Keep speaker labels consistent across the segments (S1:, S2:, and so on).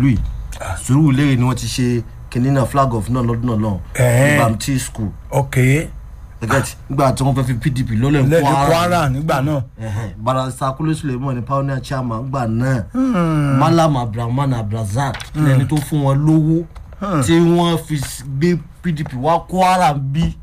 S1: ìlú yìí Sùúrùlérè ni wọ́n ti ṣe kinní náà flag of náà lọ́dún náà lọ́hùn
S2: Ẹ̀hẹ́n.
S1: ní bamti school
S2: ok
S1: ẹgẹt nígbà tí wọ́n fẹ́ fi pdp lọ́lẹ̀
S2: lẹ́yìn kwara nígbà náà
S1: Ẹ̀hẹ́n. barasa kúlẹ̀ suleiman ní pioneer chairman gbà náà malam abdulrahman abdulrasaq lẹni tó fún wọn lówó tí wọ́n fi s- gbé pdp wá kwara bí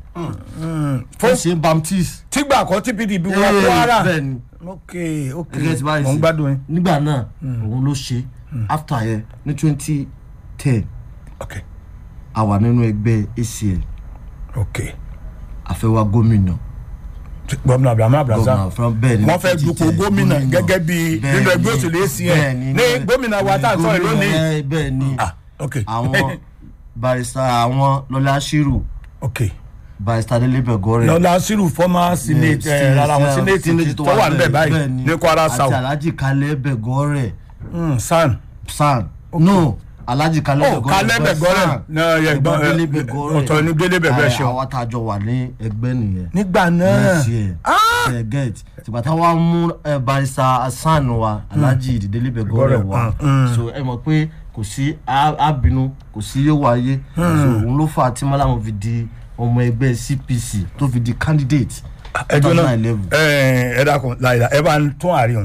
S1: fún ṣe baptist.
S2: tígbà kan tí pdp wọ kwara
S1: bẹ́ẹ̀ ni
S2: ok ok
S1: ẹgẹt báyìí
S2: mo ń
S1: sí.
S2: gbádùn yín
S1: nígbà náà òun ló ṣe after yẹn ní twenty ten
S2: ok
S1: a wà nínú ẹgbẹ́ acl
S2: ok
S1: àfẹ́wà gómìnà
S2: gómìnà abrahamu
S1: gómìnà
S2: abdulrasaq
S1: fún bẹ́ẹ̀ ni
S2: wọ́n fẹ́ dupò gómìnà gẹ́gẹ́ bí
S1: Bẹ́ẹ̀
S2: nínú ẹgbẹ́
S1: ni,
S2: òṣèlú
S1: bẹ́ẹ̀
S2: acn
S1: ni,
S2: ní
S1: ní-
S2: gómìnà wa tá à ń sọ̀rọ̀
S1: gómìnà
S2: lónìí
S1: yẹn, bẹ́ẹ̀ ni
S2: ah ok
S1: àwọn barista àwọn lọlá ṣírù
S2: ok
S1: barista délé bẹgọrẹ
S2: lọ́la sírù former senate ẹ̀ rárá àwọn senate tó wà níbẹ̀ báyìí ní kwara
S1: àti
S2: south
S1: alhaji kalẹ bẹgọrẹ
S2: Mm, san
S1: san no alhaji kalẹ
S2: oh kalẹ bẹgọrẹ náà yẹ gbọ́n
S1: délé
S2: ẹ,
S1: bẹgọrẹ
S2: ọ̀tọ̀ ní délé bẹgọrẹ ṣe
S1: àwọn àtàjọ wà ní ẹgbẹ́ nìyẹn
S2: nígbà náà
S1: yes ẹ get tìgbà táwa mú ẹ barista hasan wa alhaji délé bẹgọrẹ
S2: Bẹgọrẹ,
S1: wa
S2: mm.
S1: so ẹ mọ̀ pé kò sí á- ábínú kò sí yóò wáyé so òun ló fà á tí mọ́lámù fi di ọmọ ẹgbẹ́ cpc tó fi di candidate
S2: ẹjọ náà
S1: 2011.
S2: ẹ ẹ dákun láyìlá ẹ bá ń tún àárín o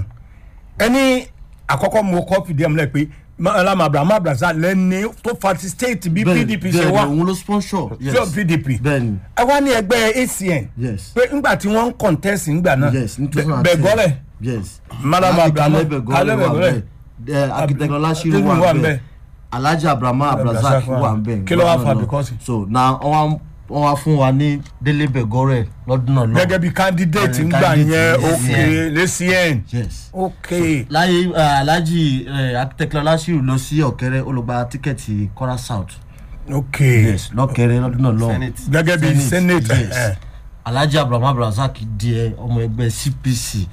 S2: ẹni àkọ́kọ́ mo kọ́ fìdí ẹ̀ múlẹ̀ pé alam abraham abdulrasaq lẹ́ni tó fati state bí
S1: Bẹ́ẹ̀ni,
S2: pdp ṣe
S1: bẹ́ẹ̀ni,
S2: wá
S1: òun ló sponsor
S2: fún
S1: yes
S2: pdp
S1: bẹ́ẹ̀ni
S2: ẹ wá ní ẹgbẹ́ acn
S1: yes
S2: pé ńgbà tí wọ́n ń contest ńgbà náà
S1: yes ní
S2: Bẹ-
S1: 2010
S2: bẹ̀gọ́lẹ̀
S1: yes
S2: Madam
S1: Alhaji
S2: Abraham-
S1: Kalẹ Bẹgọrẹ
S2: Kalẹ
S1: wà
S2: Bẹgọrẹ.
S1: bẹ́ẹ̀ akitẹkọ lásìrò
S2: Tẹ́lifù
S1: wà
S2: wà ńbẹ̀.
S1: bẹ́ẹ̀ alhaji abraham abdulrasaq
S2: Abdulrasaq
S1: wà
S2: wà.
S1: bẹ́ẹ̀
S2: Kí ló wá
S1: lọ́dún
S2: fà
S1: náà.
S2: because?
S1: so na wọ́n wá fún wa ní délé bẹgọrẹ lọ́dún náà lọ
S2: gẹ́gẹ́ bí candidate
S1: Eh,
S2: ńgbà
S1: candidate,
S2: yẹn
S1: yes,
S2: ok
S1: yeah.
S2: lẹ́cn
S1: yes
S2: ok
S1: láyé eh, alhaji akitẹkọ lásìrò lọ sí ọ̀kẹ́rẹ́ ó lọ gba tíkẹ́ẹ̀tì kọ́ra south
S2: ok
S1: yes lọ́kẹ́rẹ́ lọ́dún náà lọ
S2: gẹ́gẹ́ bí senate
S1: yes.
S2: ẹ̀
S1: alhaji abraham abdulrasaq di ẹ ọmọ ẹgbẹ́ cpc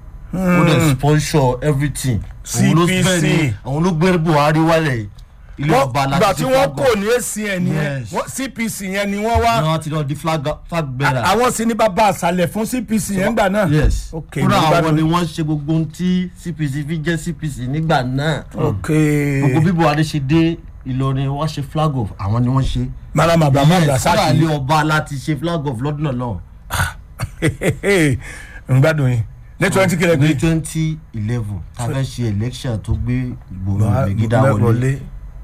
S1: ó dẹ̀ sponsor everything Òun ló
S2: CPC.
S1: bẹ́ẹ̀ ni, òun ló gbé buhari wálẹ̀ ilé
S2: wọ́n
S1: ọba
S2: gbà tí
S1: ṣe
S2: wọ́n
S1: flag
S2: kò ní acn yẹn
S1: Yes.
S2: wọ́n- cpc yẹn ni wọ́n wá
S1: ni wọ́n ti lọ di flag flag bearer
S2: àwọn sì ní bàbá àṣàlẹ̀ fún cpc yẹn gbà náà
S1: yes
S2: ok
S1: kúrò
S2: mo
S1: àwọn
S2: gbádùn.
S1: ni wọ́n ṣe gbogbo ohun tí cpc fi jẹ́ cpc nígbà náà
S2: ok
S1: gbogbo bí buhari ṣe dé ìlọrin wọ́n ṣe flag off àwọn ni wọ́n ṣe
S2: madam abraham
S1: yes kúrò
S2: abdulrasaq
S1: àlẹ́ ọba láti ṣe flag off lọ́dún náà lọ́wọ́
S2: ń gbádùn yín ní twenty kìlẹ̀
S1: ní
S2: pé
S1: twenty eleven tá a fẹ́ ṣe election tó gbé ìgbòho ìgbégídá wọlé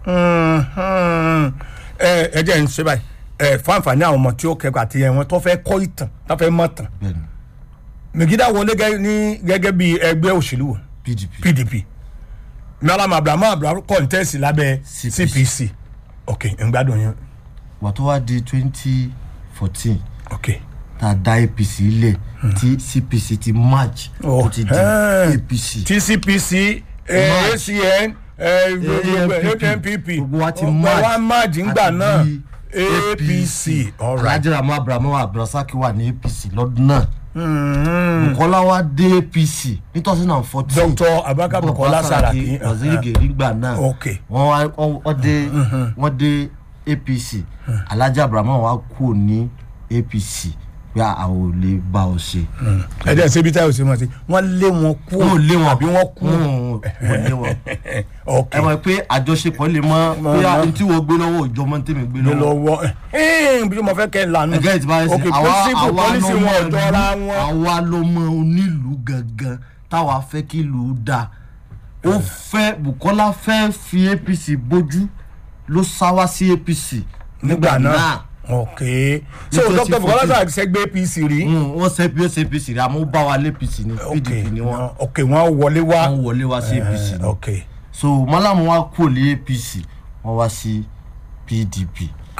S2: ẹ ẹ jẹ́ ń ṣe báyìí ẹ fún àǹfààní àwọn ọmọ tí ó kẹ́kọ̀ọ́ àti ẹ̀wọ̀n tó fẹ́ kọ́ ìtàn tó fẹ́ mọ̀ tàn
S1: bẹ́ẹ̀ni
S2: mègídà wọlé gẹ́- ní gẹ́gẹ́ bí ẹgbẹ́ òṣèlú wo?
S1: pdp
S2: pdp malam abraham abraham contest lábẹ́
S1: CPC.
S2: cpc ok ń gbádùn yín
S1: wà tó wá di twenty fourteen
S2: ok
S1: tá a dá apc lẹ̀ tí cpc ti march
S2: Oh,
S1: tó ti di
S2: eh.
S1: apc
S2: tcpc eh,
S1: March.
S2: acn eh,
S1: ANPP.
S2: anpp
S1: gbogbo wa ti
S2: Gbogbo
S1: march
S2: wa march ńgbà
S1: àti
S2: náà
S1: di
S2: apc alright
S1: alhaji ramu abrahamu abdulrasaq wà ní apc lọ́dún náà bukola wa dé apc ní two thousand and fourteen
S2: dr abaka bukola saraki
S1: waziri gèrè gbà náà
S2: ok
S1: wọ́n wá wọ́n- wọ́n dé wọ́n dé apc alhaji abrahamu wa kú ní apc pé àwọn ò lè bá ọ ṣe.
S2: ẹ jẹ́ ṣe bí táyọ̀ ṣe mọ̀ sí wọ́n lé wọn kú
S1: wọn ò lé wọn
S2: àbí wọ́n kú
S1: wọn lé wọn.
S2: ok
S1: ẹ mọ̀ pé àjọṣepọ̀ lè mọ bóyá n tí wọ́n gbé lọ́wọ́ òjò mọ́ tèmi gbé
S2: lé
S1: lọ́wọ́.
S2: lọ́wọ́ ẹ bí mo fẹ́ kẹ́ ẹ lànà
S1: ẹgẹ́ ìtìbá ẹsẹ̀
S2: ok principle policy wọn ò jọra wọn
S1: àwa ló mọ onílùú gangan táwa fẹ́ kí ìlú dáa ó fẹ́ bukola fẹ́ fi apc bójú ló sá wá sí apc
S2: nígbà náà ok so
S1: Ní
S2: dr bukola
S1: 2014.
S2: saraki ṣẹgbẹ́ apc rí
S1: Mm, wọ́n ṣe bí ó ṣe apc rẹ̀ àmọ́ ó bá wa lé apc ní
S2: ok
S1: pdp ni wọ́n
S2: ok wọ́n wọlé wá
S1: wọ́n wọlé wá sí apc
S2: Eh,
S1: ni
S2: ok
S1: so malamu wa kúrò ní apc wọ́n wá sí pdp.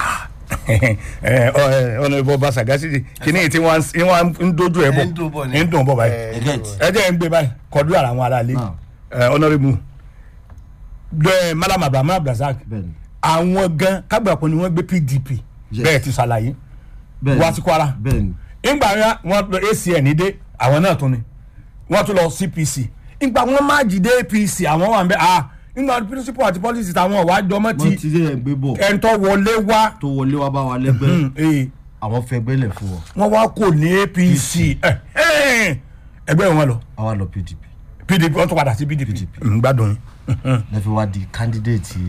S2: ọ̀nà ìbọn bá sagasi kìíní tí wọ́n ń dojú ẹ̀ bọ̀
S3: ń dùn bọ̀ ni.
S2: ń dùn bọ̀ báyìí
S1: ẹgẹ́ ìtì.
S2: ẹ jẹ́ ń gbé báyìí kọjú ara àwọn aráalé
S1: Náà.
S2: ọ̀nàrẹ́bù malam abraham abdulrasaq
S1: bẹ́ẹ̀ni
S2: àwọn gan kágbàpọ̀ ni wọ́n gbé pdp
S1: Yes.
S2: bẹ́ẹ̀ ti ṣàlàyé
S1: bẹ́ẹ̀ni
S2: wá sí kwara
S1: bẹ́ẹ̀ni
S2: ìgbà yẹn wọ́n lọ acn dé àwọn náà tún ni wọ́n tún lọ cpc ìgbà wọn má jìde apc àwọn wà ń bẹ ah ìgbà principle àti policy táwọn wàá jọmọ
S1: wọ́n
S2: ti
S1: ti dé ẹgbẹ́ bọ̀
S2: ẹ̀ńtọ́ wọlé wá
S1: tó wọlé wá bá wa lẹ́gbẹ́
S2: Hmm, eh,
S1: àwọn fẹ́ gbẹ́lẹ̀ fún wọn
S2: wọ́n wá kò ní apc ẹ̀, ẹ̀, ẹgbẹ́ wọn lọ
S1: àwa lọ pdp
S2: pdp wọ́n tún padà sí pdp ń gbádùn yín.
S1: lẹ́fẹ̀ẹ́ wá di candidate